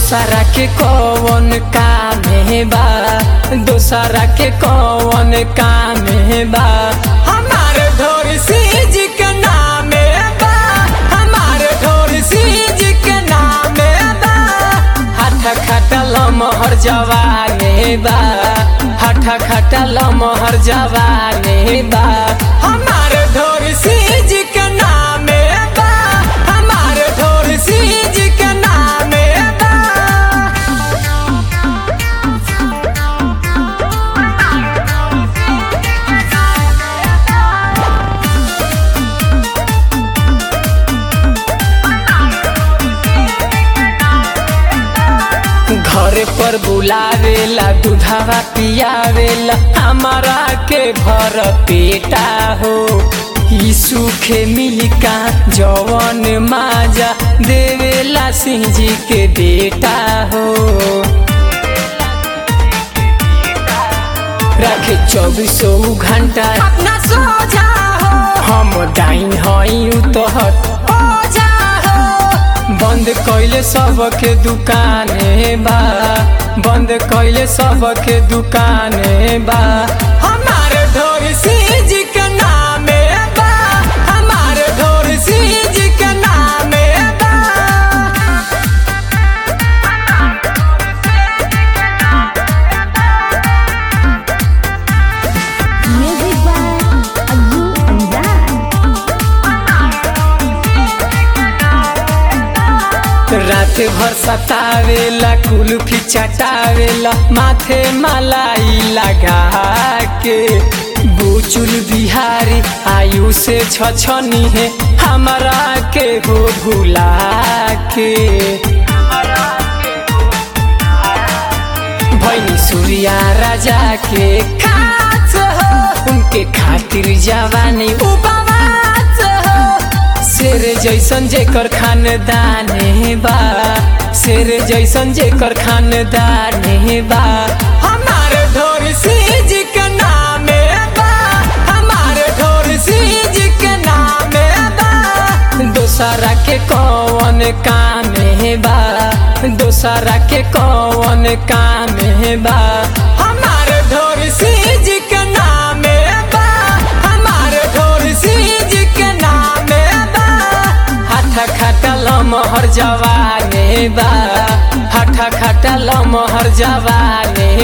दोसरा के कौन काम बा दोसरा के कौन काम बा हमार ढोर सीज के नामे बा हमार ढोर सीज के नामे बा हठ खटल मोहर जवाने बा हठ खटल मोहर जवाने बा हमार ढोर सीज के नामे बा हमार ढोर सीज के नामे बा घर पर बुलावेला दूधावा पियावेला हमारा के भर पेटा हो ई सूखे मिलिका जवन माजा देवेला सिंह जी के बेटा हो रखे चौबीसों घंटा अपना सो जाओ हम डाइन हई उतहत हो जाओ बंद कैले सबके दुकाने बा बंद कैले सबके दुकाने बा हमार ढोर सीज के नामे बा हमार ढोर सीज के नामे बा Music by Azu Anjar. रात भर सतावेला कुल्फी चटावेला माथे मलाई लगा के बुचुल बिहारी आयु से छछनी है हमारा के हो भुला के भैनी सूर्या राजा के खास हो उनके खातिर जवानी उपवास हो शेर जैसन जेकर खानदाने बा शेर जैसन जेकर खानदाने बा हमार ढोर सीज के नामे बा हमार ढोर सीज के नामे बा दोसरा के कौन काम बा दोसरा के कौन काम बा हमार ढोर सीज के नामे बा हमार ढोर सीज के नामे बा हठ खटल मोहर जवाने बा हठ खटल मोहर जवाने